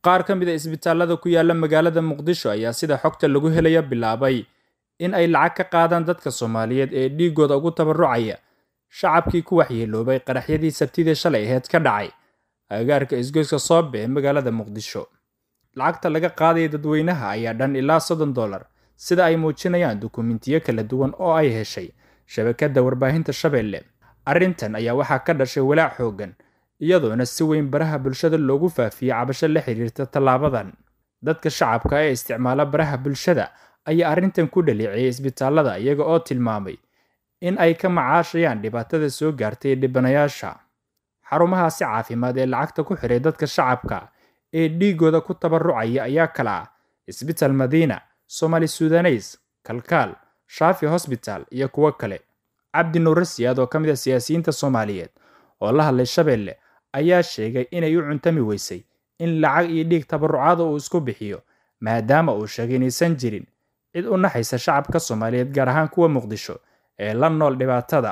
qaar ka mid a isbitaalada ku yaala magaalada muqdisho ayaa sida xogta lagu helaya bilaabay in ay lacag ka qaadaan dadka soomaaliyeed ee dhiigooda ugu tabarucaya shacabkii ku waxyeeloobay qaraxyadii sabtidii shalay aheyd ka dhacay agaarka isgoyska soobe ee magaalada muqdisho lacagta laga qaadaya dadweynaha ayaa dhan ilaa soddon dollar sida ay muujinayaan dukumentiyo kala duwan oo ay heshay shabakadda warbaahinta shabeelle arrintan ayaa waxaa ka dhashay walaac xooggan iyadoona si weyn baraha bulshada loogu faafiyey cabasho la xiriirta tallaabadan dadka shacabka ee isticmaala baraha bulshada ayaa arrintan ku dhaleeciyey isbitaalada iyaga oo tilmaamay in ay ka macaashayaan dhibaatada soo gaartay dhibanayaasha xarumahaasi caafimaad ee lacagta ku xiray dadka shacabka ee dhiigooda ku tabarucaya ayaa kala ah isbitaal madiina somali sudaneys kalkaal shaafi hosbital iyo kuwo kale cabdi nuure siyaad oo ka mid a siyaasiyiinta soomaaliyeed oo la hadlay shabeelle ayaa sheegay inay u cuntami weysay in lacag iyo dhiig tabarucaada uu isku bixiyo maadaama uu sheegay inaysan jirin cid u naxaysa shacabka soomaaliyeed gaar ahaan kuwa muqdisho ee la nool dhibaatada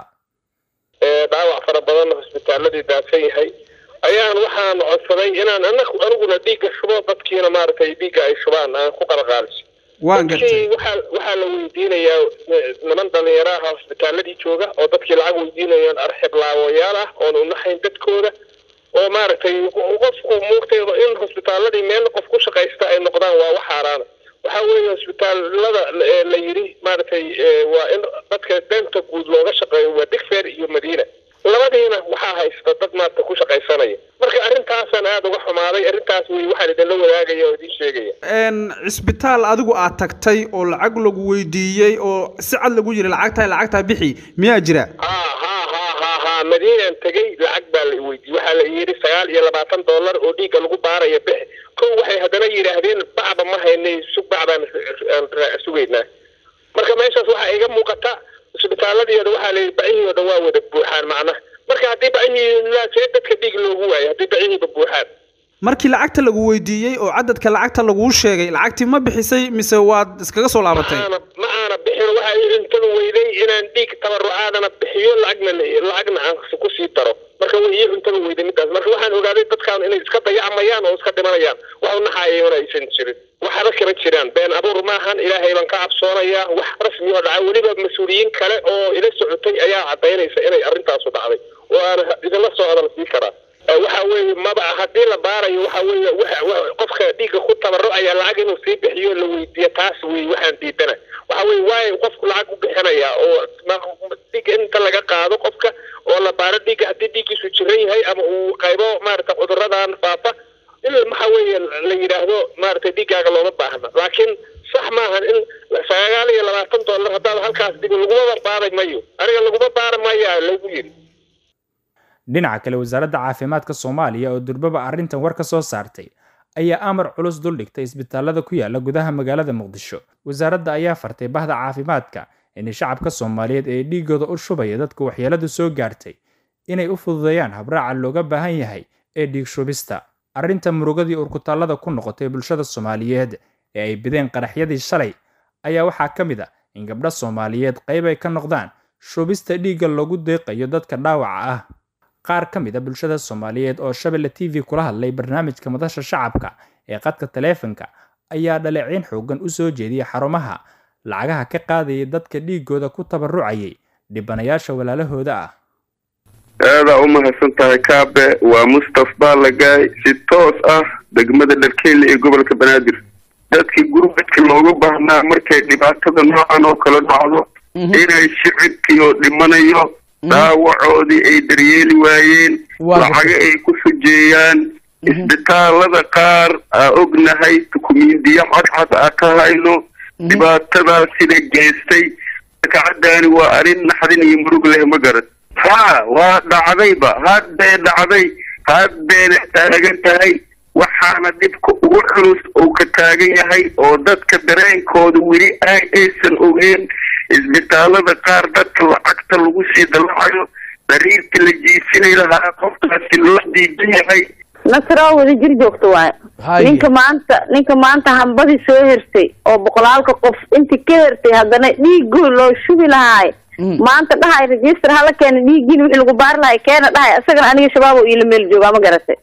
dhaawac fara badanna hosbitaaladii daadsan yahay ayaan waxaan codsaday inaan aniguna dhiigga shubo dadkiina maaragtay dhiigga ay shubaan aan ku qalqaaliso dadkii waxaa waxaa la weydiinayaa niman dhalinyaro ah hosbitaaladii jooga oo dadkii lacag weydiinayaan arxiblaawayaal ah oon unaxayn dadkooda oo maaragtay qofku muugtay in hosbitaaladii meel qof ku shaqaysta ay noqdaan waa wax xaaraana waxaa weeye hosbitaalada la yidhi maaragtay waa in dadka danta guud looga shaqeeyo waa digfer iyo madiina labadiina waxaa haysta dad maarata ku shaqaysanaya marka arrintaasaan aada uga xumaaday arrintaas wey waxaan idinla wadaagaya oo idiin sheegaya cisbitaal adigu aad tagtay oo lacag lagu weydiiyey oo si cad lagu yiri lacagtaa lacagtaa bixi miyaa jira ha ha ha ha ha madiinaan tegey lacag baa la weydiiyey waxaa la yidhi sagaal iyo labaatan dollar oo dhiigga lagu baaraya bixi kow waxay haddana yidhaahdeen bacba ma haynay sug bacbaan sugaynaa marka meeshaas waxaa iga muuqata isbitaaladiiooda waxaa la yidhi bacihii oo dhan waa wada buuxaan macnaha marka haddii bacihii see dadka dhiig loogu waayo haddii bacihiiba buuxaan markii lacagta lagu weydiiyey oo cadadka lacagta laguu sheegay lacagtii ma bixisay mise waad iskaga soo laabatay ma aana bixin waxaa ii cuntada weyday inaan dhiig tabarucaadana bixiyo lacagna lacagna aan kusii daro marka way ii cuntada weyday midaas marka waxaan ogaaday dadkaan inay iska dayacmayaan oo iska dhimanayaan wax unaxaayona aysan jirin waxba kama jiraan been abuur maahan ilaahay baan ka cabsoonayaa wax rasmi oo dhaca weliba mas-uuliyiin kale oo ila socotay ayaa cadaynaysa inay arrintaasu dhacday oo aan idinla soo hadal sii karaa waxa weeye maba haddii la baarayo waxa weeye qofka dhiigga ku tabarucaya lacag inuu sii bixiyo la weydiiyo taas wey waxaan diidana waxa weye waayo qofku lacag u bixinaya oo dhiigga inta laga qaado qofka oo la baaro dhiigga haddii dhiiggiisu jiran yahay ama uu qaybo maarata cuduradan faafa in waxa weeye la yidhaahdo maaragtay dhiiggaaga looma baahna laakiin sax maahan in sagaal iyo labaatan dollar haddaad halkaas dhigo lagumaba baaray mayo aniga laguma baara maya lagu yidhi dhinaca kale wasaaradda caafimaadka soomaaliya oo durbaba arrintan war ka soo saartay ayaa amar culus duldhigtay isbitaalada ku yaala gudaha magaalada muqdisho wasaaradda ayaa fartay bahda caafimaadka inay shacabka soomaaliyeed ee dhiigooda u shubaya dadka waxyeeladu soo gaartay inay u fududeeyaan habraaca looga baahan yahay ee dhiig shubista arrinta murugadii urkutaallada ku noqotay bulshada soomaaliyeed ee ay bideen qaraxyadii shalay ayaa waxaa ka mid ah in gabdho soomaaliyeed qayb ay ka noqdaan shubista dhiigga lagu deeqayo dadka dhaawaca ah qaar ka mid a bulshada soomaaliyeed oo shabelle t v kula hadlay barnaamijka madasha shacabka ee qadka taleefanka ayaa dhaleeciin xoogan u soo jeediyay xarumaha lacagaha ka qaadayay dadka dhiigooda ku tabarucayay dhibanayaasha walaalahooda ah aadaa u mahadsan tahay kaabe waa mustaf baalagaay si toos ah degmada dharkeyle ee gobolka banaadir dadkii gurmadka looga baahnaa markay dhibaatada noocan oo kala dhacdo inay shicibkii oo dhimanayo dhaawacoodii ay daryeeli waayeen lacago ay ku sujeeyaan isbitaalada qaar aa ognahay dukumiindiyo cadcad aa ka hayno dhibaatadaasina geystay kacadaani waa arrin naxdin iyo murug leh ma garan ha waa dhacdayba hadbay dhacday hadbayna taagan tahay waxaana dhibka ugu culus uu ka taagan yahay oo dadka dareenkooda weli ay aysan ogeen isbitaalada qaar dadka lacagta lagu sii dalacayo dariirta la jiisinay lahaa qofkaasi loo diidan yahay nasroo wada jir joogta waayo ninka maanta ninka maanta hambadii soo hertay oo boqolaalka qof intii ka hertay haddana dhiigoo loo shubi lahaay maanta dhahay register hala keena dhiigiin wixii lagu baari lahay keena dhahay isagana aniga shabaab oo iila meel joogaa ma garatay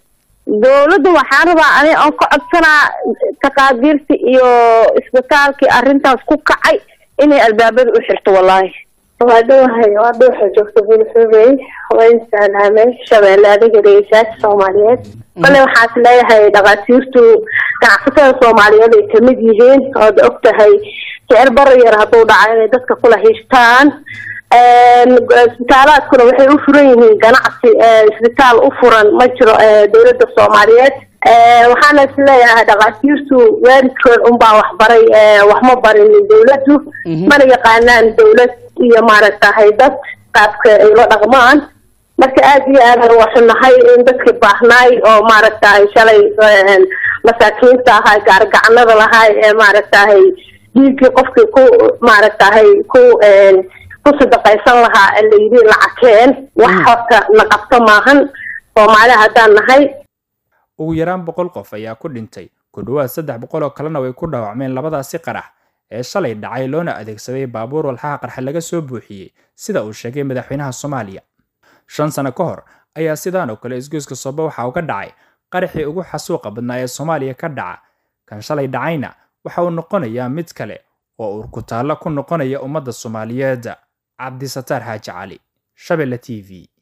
dawladda waxaan rabaa ani aan ka codsanaa taqaadiirta iyo isbitaalkii arrintaas ku kacay inay albaabada u xirto wallaahi waa dhawahay waa dhuuxa joogta bulshobey waan salaamay shabeelle adiga dhegeystayaasha soomaaliyeed kale waxaas leeyahay dhakhaatiirtu ganacsatada soomaaliyeed ay kamid yihiin ood og tahay sicir bara yar hadduu dhaco inay dadka kula hishtaan isbitaalaadkuna waxay u furan yihiin ganacsi isbitaal u furan ma jiro dawladda soomaaliyeed waxaana is leeyahay dhakhaatiirtu waalidkood unbaa waxbaray wax ma barinin dawladdu mana yaqaanaan dawlad iyo maaragtahay dad qaabka ay la dhaqmaan marka aada iyo aadaan waxunahay in dadkii baahnaay oo maaragtahay shalay masaakiinta ahaa gaargacanada lahaay ee maaragtahay dhiiggii qofkii ku maaragtahay ku ku sadaqaysan lahaa layidhi lacageen wax horta na qabto maahan soomaali haddaan nahay ugu yaraan boqol qof ayaa ku dhintay ku dhowaad saddex boqol oo kalena way ku dhaawacmeen labadaasi qarax ee shalay dhacay loona adeegsaday baabuur walxaha qarxa laga soo buuxiyey sida uu sheegay madaxweynaha soomaaliya shan sano ka hor ayaa sidaan oo kale isgoyska sooba waxa uga dhacay qaraxii ugu xasuuqa badnaa ee soomaaliya ka dhaca kan shalay dhacayna waxa uu noqonayaa mid kale oo urkutaallo ku noqonaya ummadda soomaaliyeed cabdisataar xaaji cali shabelle t v